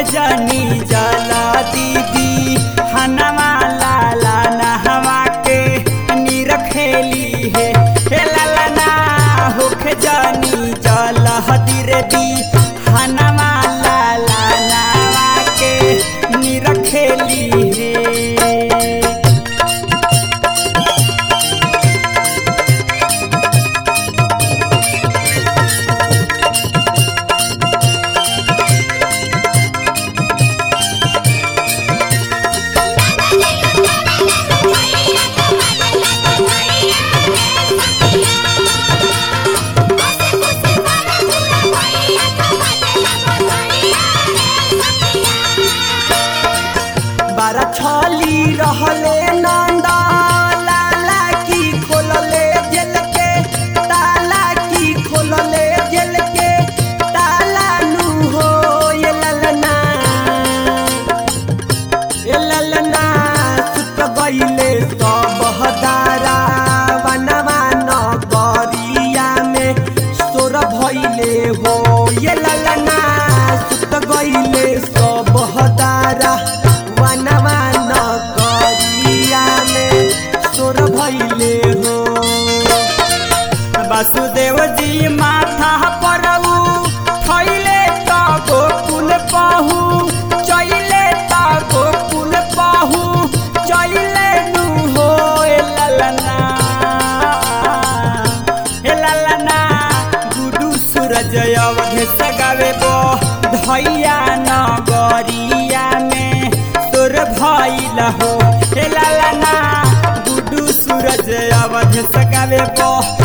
जनी जला दीदी हनवा लाला नहवा के निरखेली है हे लाला ना होख जनी जला हदिरे दी हनवा लाला नहवा के निरखेली है बारा छली रहले नंदा लाला की खोलले जेल के ताला की खोलले जेल के ताला नु हो ये ललना ये ललना सुत गईले सब हदारा वनवा नगरिया में सोर भइले हो ये ललना सुत गईले सब हदारा वनवा नगरिया में सोर भइले हो वासुदेव जी माथा पर थैले त गोकुल पहु चैले त गोकुल पहु चैले नु हो ए ललना ए ललना गुडू सूरज अवधे सगावे बो धैया नगरिया में तोर भइल हो ए ललना गुडू सूरज अवधे सगावे बो